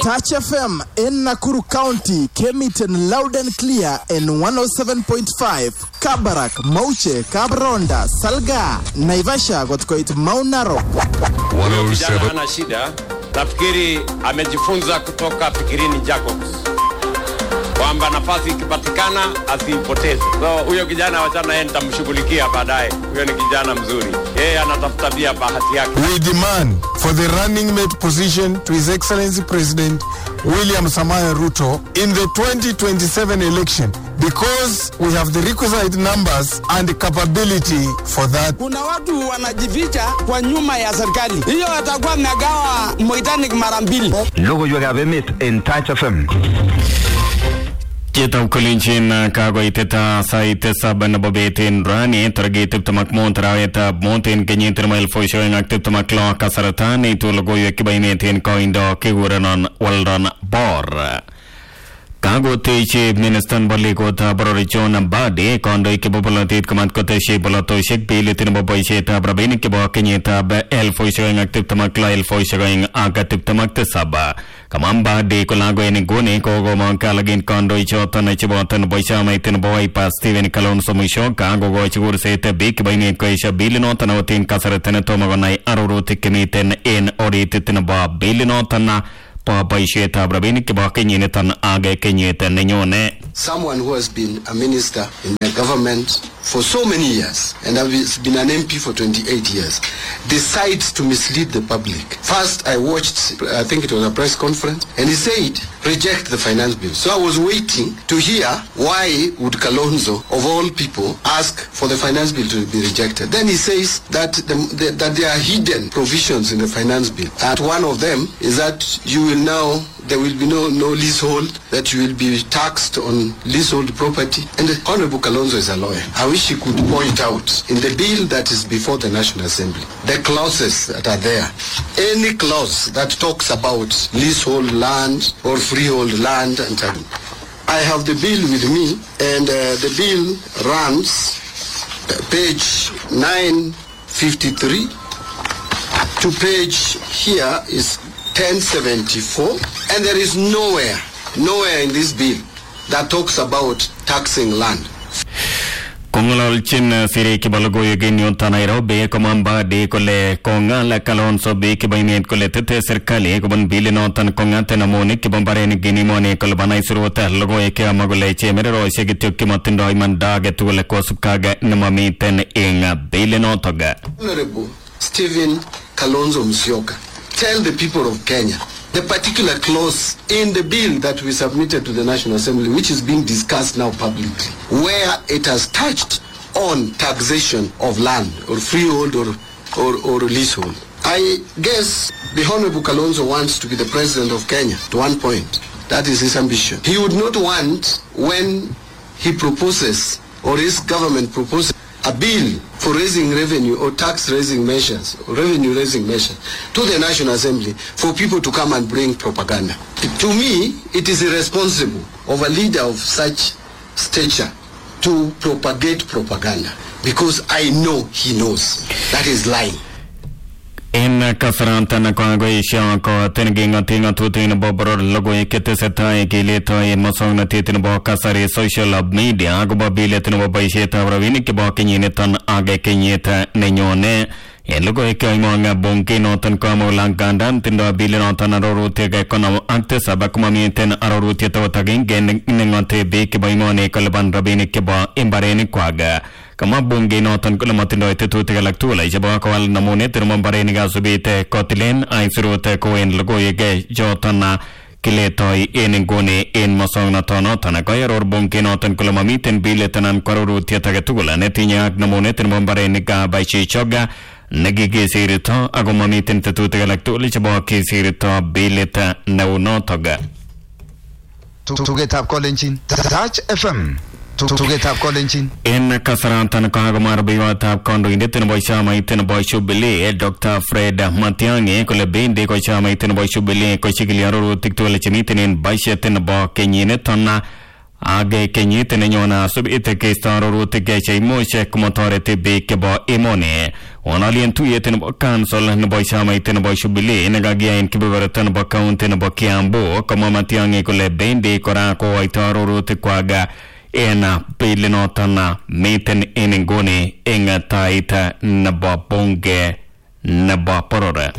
Touch FM in Nakuru County came it in loud and clear in 107.5. Kabarak, Mauche, Kabronda, Salga, Naivasha got quite Mount Narok. Kijana hana shida, nafikiri amejifunza kutoka Fikirini Jacobs kwamba nafasi ikipatikana asiipoteze. So huyo kijana wachana, yeye nitamshughulikia baadaye. Huyo ni kijana mzuri, yeye anatafuta pia bahati yake. We demand for the running mate position to His Excellency President William Samoei Ruto in the 2027 election because we have the requisite numbers and capability for that. Kuna watu wanajificha kwa nyuma ya serikali, hiyo atakuwa amegawa Moitanic mara mbili. Logoiwekab emet en Touch FM. Chitau kolinjin kakoitet sait tisab nebo bet en rani tarikit tiptem ak mut arawetab mut en kenyit nebo elifusiek oeng ak tiptem ak lo kasarta neitu logoiwek chebo emet en koindo kikurenon Weldon Bor. Kakotechi ministan nebo legotab boror John Mbadi kandoik chebo bolotet komat koteshi bolotosiek bilit nebo boisietab rabinik chebo kenyitab elifusiek oeng ak tiptem ak lo elifusiek oeng ak tiptem ak tisab. Kamwa Mbadi kolago en inguni kokomong kalagin kandoichoton cheboto nebo chamait nebo Wiper Stephen Kalonzo Musyoka kokochi kurset biik chebo emet koesio bilinoton akot en kasarta netomo konai arorutik chemiten en oritit nebo bilinoton bo boisietab rabinik chebo kenyiniton ak kenyit nenyone. someone who has been a minister in the government for so many years and has been an MP for 28 years decides to mislead the public. First, I watched, I think it was a press conference, and he said, reject the finance bill. So I was waiting to hear why would Kalonzo, of all people, ask for the finance bill to be rejected. Then he says that, the, the, that there are hidden provisions in the finance bill. And one of them is that you will now there will be no, no leasehold, that you will be taxed on leasehold property. And Honorable Kalonzo is a lawyer. I wish he could point out in the bill that is before the National Assembly, the clauses that are there. Any clause that talks about leasehold land or freehold land and so on. I have the bill with me and uh, the bill runs uh, page 953 to page here is 1074 and there is nowhere nowhere in this bill that talks about taxing land kong'ololchin sirik chebo logoiwek en yuton Nairobi komwa Mbadi kole kong'al Kalonzo biik chebo emet kole tete serikali kobun bilinoton kong'at namunik chebo mbarenik en emoni kolipan aisurut logoiwek chekamwa kole chemereroshek kityok chemotindoi imanda agetugul kosubkei ak nemamiten en bilinotok Honorable Stephen Kalonzo Musyoka tell the people of Kenya the particular clause in the bill that we submitted to the National Assembly, which is being discussed now publicly, where it has touched on taxation of land or freehold or, or, or leasehold. I guess the Honorable Kalonzo wants to be the president of Kenya at one point. That is his ambition. He would not want when he proposes or his government proposes a bill for raising revenue or tax raising measures or revenue raising measures to the National Assembly for people to come and bring propaganda. To me, it is irresponsible of a leader of such stature to propagate propaganda because I know he knows that is lying. en kasaratan kokakoesio kotin king'oti ng'atutik nebo boror logoiwek chetesetai kiletoi musoknotet nebo kasari social media akobo bilit nebo boisietab rabinik chebo kenyiniton ak kenyit nenyone en logoiwek cheimong bunge noton komula ngandan tindoi bilinoton arorutik konom ak tisab komamiten arorutiet akot agenge neng'ote biik chebo emoni kolipan rabinik chebo imbarenikwak kamwa bunge noton kole matindoi tetutik alak tugul chebo kowal namunet nebo mbarenik asubit kotilen aisurut kowen logoiwek choton kiletoi en inguni en musoknotonoton koaror bunge noton kole mamiten bilit anan ko arorutiet age tugul netinye ak namunet nebo mbarenikab chichoga nekikisirto ako mamiten tetutik alak tugul chebo kisirto bilit neunotok Tugetab kolenjin Touch FM. Tugetab kolenjin en kasaratan kakomwa rubeiwotab kandoindet nebo chamait nebo Jubilee Dr Fred Matiang'i kole bendi ko chamait nebo Jubilee kochikili arorutik tugul chemiten en budget nebo kenyiniton age kenyit nenyone asub ite keisto arorutik cheimuch komotoreti biik chebo emoni wonolien tuyet nebo council nebo chamait nebo Jubilee nekakiyai en kebeberta nebo county nebo Kiambu komwa Matiang'i kole bendi kora kokoito arorutikwak en bilinoton miten en inguni en tait nebo bunge nebo boror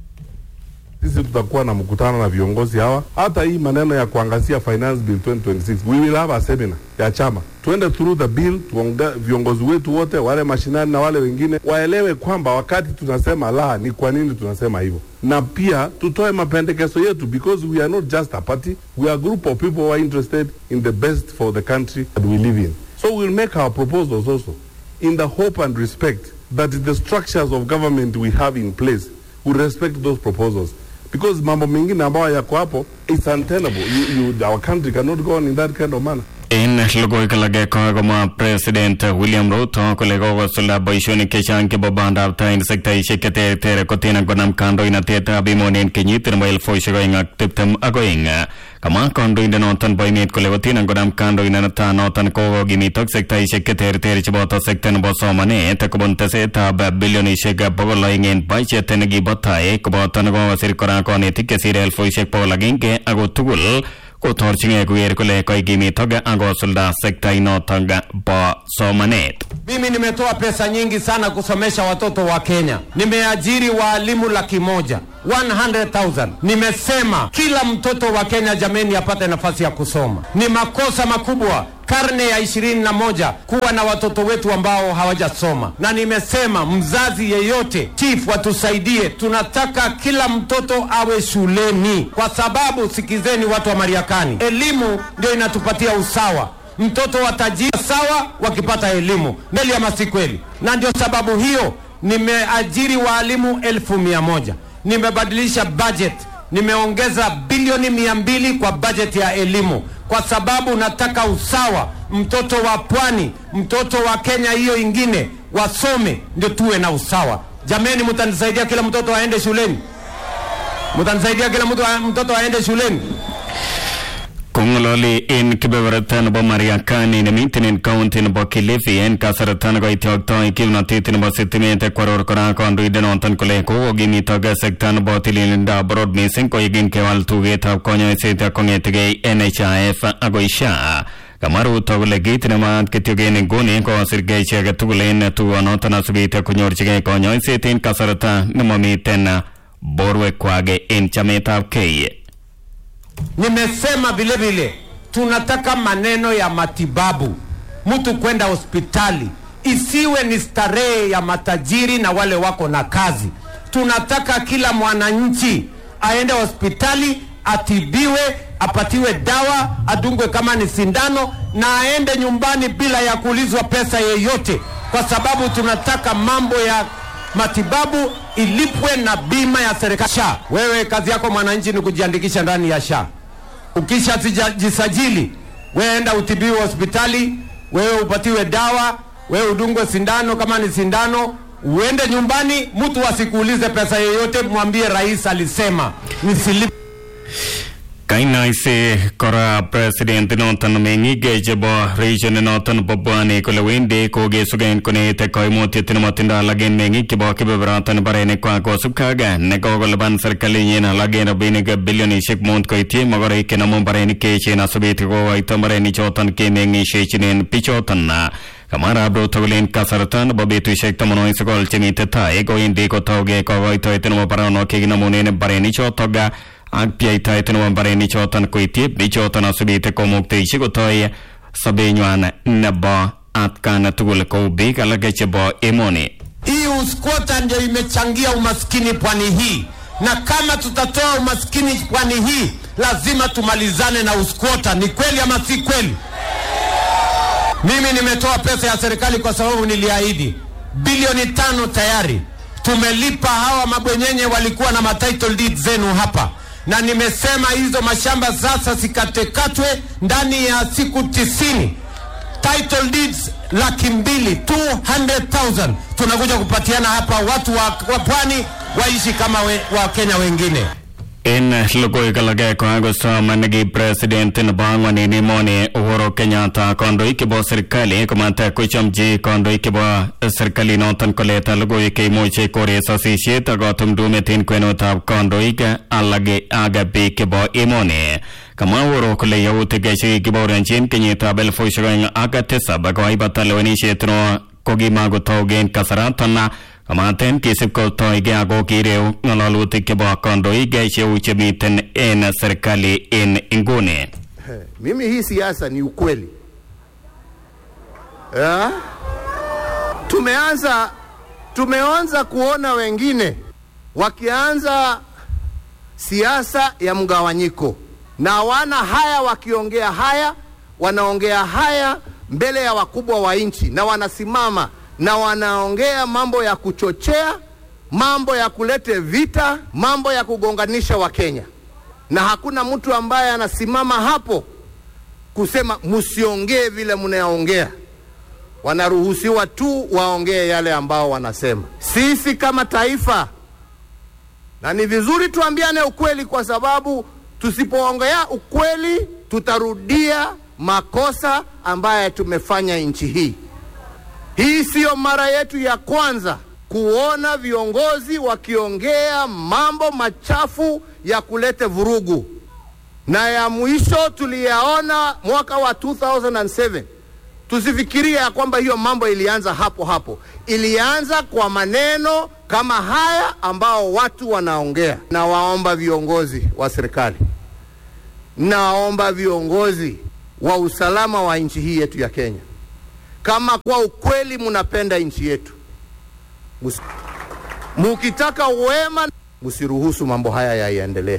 sisi tutakuwa na mkutano na viongozi hawa. Hata hii maneno ya kuangazia finance bill 2026 we will have a seminar ya chama, tuende through the bill, tuonge, viongozi wetu wote wale mashinani na wale wengine waelewe kwamba wakati tunasema la ni kwa nini tunasema hivyo, na pia tutoe mapendekezo yetu because we are not just a party, we are a group of people who are interested in the best for the country that we live in. So we'll make our proposals also in the hope and respect that the structures of government we have in place will respect those proposals because mambo mengine ambayo yako hapo it's untenable you, you, our country cannot go on in that kind of manner en logoiwek alage kokomwa president william ruto kole kokosulda boisionik chechang chebo bandab tai en sektaisiek cheterter kotin konam kandoinatetab emoni en kenyit nebo elfusiek oeng ak tiptem ak oeng kamwa kandoindenoton bo emet kole kotin konam kandoinatanoton kokokimitok sektaisiek cheterter cheboto sekta nebo somanet kobun tesetab bilionisiek bogol oeng en budget nekibo tai koboto nekokosir kora konetik chesire elfusiek bogol agenge ako tugul kotorchingei koker kole kaikimitok ak kosulda sektainotok bo somanet Mimi nimetoa pesa nyingi sana kusomesha watoto wa Kenya. Nimeajiri waalimu laki moja 100,000. Nimesema kila mtoto wa Kenya jameni apate nafasi ya kusoma. Ni makosa makubwa karne ya ishirini na moja kuwa na watoto wetu ambao hawajasoma, na nimesema mzazi yeyote, chief, watusaidie. Tunataka kila mtoto awe shuleni, kwa sababu sikizeni, watu wa Mariakani, elimu ndio inatupatia usawa mtoto wa tajiri sawa wakipata elimu mbele ama si kweli? Na ndio sababu hiyo nimeajiri waalimu elfu mia moja nimebadilisha budget, nimeongeza bilioni mia mbili kwa budget ya elimu kwa sababu nataka usawa. Mtoto wa pwani, mtoto wa Kenya hiyo ingine wasome, ndio tuwe na usawa. Jameni, mtanisaidia kila mtoto aende shuleni? Mtanisaidia kila mtu mtoto aende shuleni? kongololi en kebeberta nebo mariakani nemiten en county nebo kilifi en kasarta nekoityoktoi kimnotet nebo sitimet kwaror kora kandoindenoton kole kokokimitok sekta nebo tililindab boror missing koyekin kewal tugetab konyoiset kongetegei nhif akoi sha kamwa ruto kole kit nemaat kityo en inguni kosirgei chi age tugul en tugonoton asubit konyorchigei konyoiset en kasarta nemomiten borwekwak en chametabgei Nimesema vile vile tunataka maneno ya matibabu, mtu kwenda hospitali isiwe ni starehe ya matajiri na wale wako na kazi. Tunataka kila mwananchi aende hospitali atibiwe, apatiwe dawa, adungwe kama ni sindano, na aende nyumbani bila ya kuulizwa pesa yeyote, kwa sababu tunataka mambo ya matibabu ilipwe na bima ya serikali SHA. Wewe kazi yako mwananchi ni kujiandikisha ndani ya SHA. Ukisha jisajili, wewe enda utibiwe hospitali, wewe upatiwe dawa, wewe udungwe sindano kama ni sindano, uende nyumbani, mtu asikuulize pesa yoyote, mwambie rais alisema nisilipe kainaise kora president noton meng'ik chebo region noton bo Pwani kole wendi kokesuken konete koimutiet nemotindo alak en meng'ik chebo kebeberoton nebo barenikwak kosubkei ak nekokolipan serikalinyin alak en rabinik bilionisiek mut koityi mogoroik chenomu mbarenik cheechen asubit kokoito mbarenichoton kemeng'isiechinen bichoton kamwa arap ruto kole en kasarta nebo betusiek tamanwogik sogol chemite tai kowendi kotauge kokoitoet nebo baronok chekinomunen mbarenichotok ak pyeitaet nebo mbarenichoton koityi bichoton asubit komukteisi kotoi sobenywan nebo atkan tugul kou biik alak chebo emoni Hii uskwota ndio imechangia umaskini pwani hii, na kama tutatoa umaskini pwani hii, lazima tumalizane na uskwota. Ni kweli ama si kweli? Mimi nimetoa pesa ya serikali kwa sababu niliahidi bilioni tano tayari tumelipa hawa mabwenyenye walikuwa na matitle deed zenu hapa, na nimesema hizo mashamba sasa zikatekatwe ndani ya siku tisini title deeds laki mbili 200,000 tunakuja kupatiana hapa watu wa, wa pwani waishi kama we, wa Kenya wengine. En logoiwek alage kokakosom neki president nebo ang'wan en emoni Uhuru Kenyatta kandoik chebo serikali komata kochomchi kandoik chebo serkalinoton koleta logoiwek cheimuche kores sasisiet ak katumdumet en kwenutab kandoik alak ak biik chebo emoni kamwa Uhuru kole yautik chekikibaorionjin kenyitab elifusiek oeng ak tisab kokaibata lewenisiet no kokimakotaugen kasaraton komaten kisib kotoige ako kireu ng'alalutik chebo kandoik cheu chemiten en serikali en inguni Mimi hii siasa ni ukweli ya? Tumeanza tumeanza kuona wengine wakianza siasa ya mgawanyiko, na wana haya wakiongea haya, wanaongea haya mbele ya wakubwa wa nchi, na wanasimama na wanaongea mambo ya kuchochea, mambo ya kulete vita, mambo ya kugonganisha Wakenya, na hakuna mtu ambaye anasimama hapo kusema msiongee vile mnaongea. Wanaruhusiwa tu waongee yale ambao wanasema. Sisi kama taifa, na ni vizuri tuambiane ukweli, kwa sababu tusipoongea ukweli tutarudia makosa ambaye tumefanya nchi hii. Hii siyo mara yetu ya kwanza kuona viongozi wakiongea mambo machafu ya kulete vurugu, na ya mwisho tuliyaona mwaka wa 2007. Tusifikiria ya kwamba hiyo mambo ilianza hapo hapo, ilianza kwa maneno kama haya ambao watu wanaongea. Nawaomba viongozi wa serikali, nawaomba viongozi wa usalama wa nchi hii yetu ya Kenya, kama kwa ukweli mnapenda nchi yetu, mus- mukitaka wema, msiruhusu mambo haya yaendelee.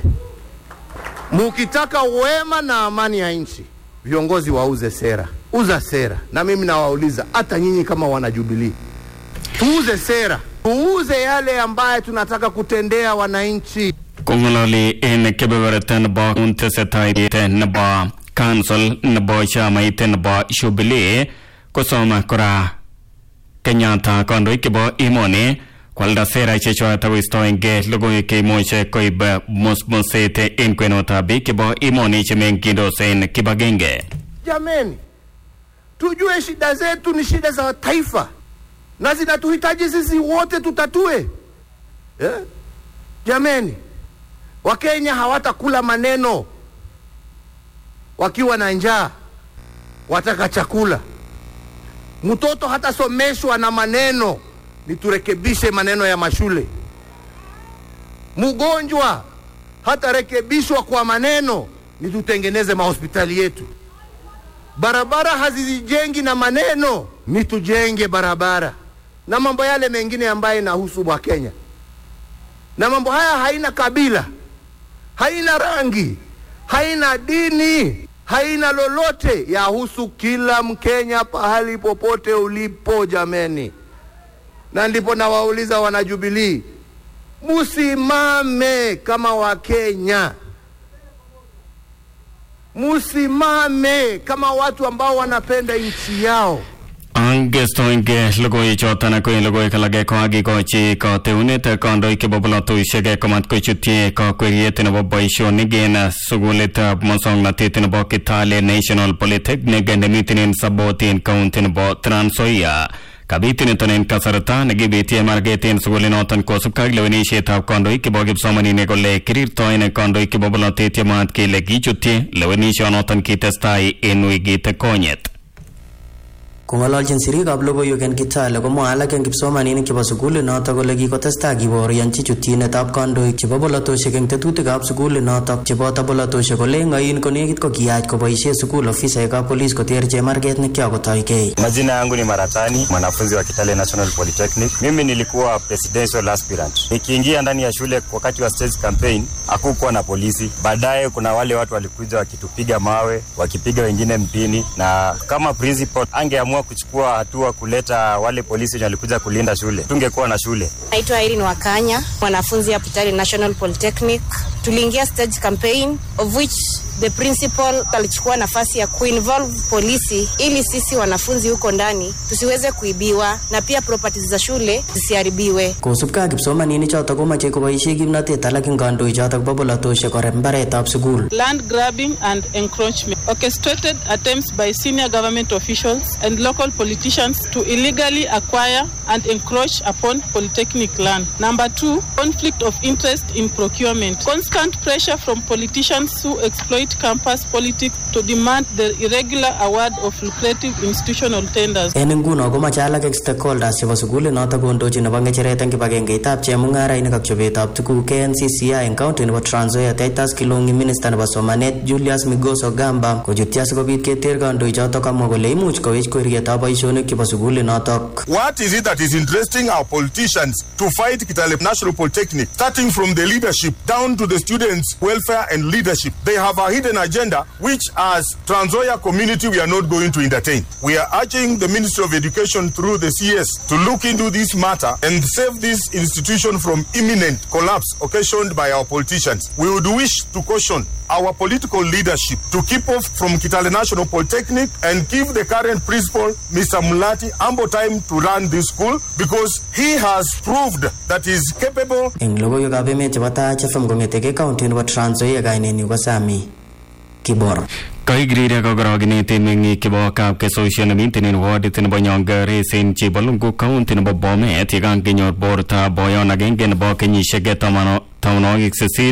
Mukitaka wema na amani ya nchi, viongozi wauze sera, uza sera. Na mimi nawauliza hata nyinyi kama wana Jubilee, tuuze sera, tuuze yale ambaye tunataka kutendea wananchi. kong'ololi en kebeberta nebo tesetai nebo council nebo chamait nebo Jubilee kosom kora Kenyatta kandoik chebo emoni kwalda sera chechwak akoistoenge logoiwek cheimuche koib musmuset en kwenutab biik chebo emoni chemengindos en kibagenge Jameni, tujue shida zetu ni shida za taifa na zinatuhitaji sisi wote tutatue eh? Jameni, Wakenya hawatakula maneno wakiwa na njaa, wataka chakula. Mtoto hatasomeshwa na maneno, ni turekebishe maneno ya mashule. Mgonjwa hatarekebishwa kwa maneno, ni tutengeneze mahospitali yetu. Barabara hazizijengi na maneno, ni tujenge barabara na mambo yale mengine ambayo inahusu Wakenya. Na mambo haya haina kabila, haina rangi, haina dini, haina lolote, yahusu kila Mkenya pahali popote ulipo, jameni. Na ndipo nawauliza wanajubilii, musimame kama Wakenya, musimame kama watu ambao wanapenda nchi yao. angestoenge logoiwek choton ak en logoiwek alage kokakikochi kateunet kandoik chebo bolotosiek komat kochutyi kakweriet nebo boisionik en sukulitab musongnotet nebo Kitale National Polytechnic nemiten en Saboti en county nebo Trans Nzoia kabit niton en kasarta nekibitie market en sukulinoton kosubkei ak lewenisietab kandoik chebo kipsomaninik kole kirirtoen kandoik chebo bolotet yemwaat kele kichutyi lewenisionoton kitestai en wikit konyet Kong'ololjin siriikab logoiwek en Kitale komwae alak en kipsomaninik chebo sukulit notok kole kikotestai kibaorionchi chutyinetab kandoik chebo bolotosiek eng tetutikab sukulit notok cheboto bolotosiek kole ng'oyin konekit ko kiyach koboisie sukul ofisaekab polis koter chemarget nekiakotoigei. Majina yangu ni Maratani, mwanafunzi wa Kitale National Polytechnic. Mimi nilikuwa presidential aspirant. Nikiingia ndani ya shule wakati wa stage campaign, hakukuwa na polisi. Baadaye kuna wale watu walikuja wakitupiga mawe, wakipiga wengine mpini, na kama principal angeamua kuchukua hatua kuleta wale polisi wenye walikuja kulinda shule, tungekuwa na shule. Naitwa Irene Wakanya, mwanafunzi ya Kitale National Polytechnic. Tuliingia stage campaign of which the principal alichukua nafasi ya kuinvolve polisi ili sisi wanafunzi huko ndani tusiweze kuibiwa na pia properties za shule zisiharibiwe. kosubkei ak kipsomaninik chotok komache koboisie kimnatet alak eng kandoik chotok bo polatosiek koreb mbaretab sukul land grabbing and encroachment, orchestrated attempts by senior government officials and local politicians to illegally acquire and encroach upon polytechnic land. Number two, conflict of interest in procurement, constant pressure from politicians who exploit campus politics to demand the irregular award of lucrative institutional tenders. en nguno komache alak eng stakeholders chebo sukulit notok kondochi nebo ngecheret eng kibagengeitab chemung'arainik ak chobetab tuguk KNCCI eng county nebo Trans Nzoia Titus Kilongi minister nebo somanet Julius Migoso Gamba kochutyi asikobit keter kandoik chotok kamwa kole imuch kowech kwerietab boisionik chebo sukulit notok What is it that is interesting our politicians to fight Kitale National Polytechnic, starting from the leadership down to the students' welfare and leadership? They have a hidden agenda, which as Transoya community we are not going to entertain. We are urging the Ministry of Education through the CS to look into this matter and save this institution from imminent collapse occasioned by our politicians. We would wish to caution our political leadership to keep off from Kitale National Polytechnic and give the current principal, Mr. Mulati, ample time to run this school because he has proved that he is capable eng logoiwekab emet chebo Taach FM kong'eteke county nebo Trans Nzoia kainenyu ko Sami Kibor Kaikiriria kokorokenet meng'ik chebo kapkesosiek nemiten wardit nebo Nyong'ares en Chebalungu county nebo Bomet yekan kenyor bortab boyon agenge nebo kenyisiek tamanwogik sisit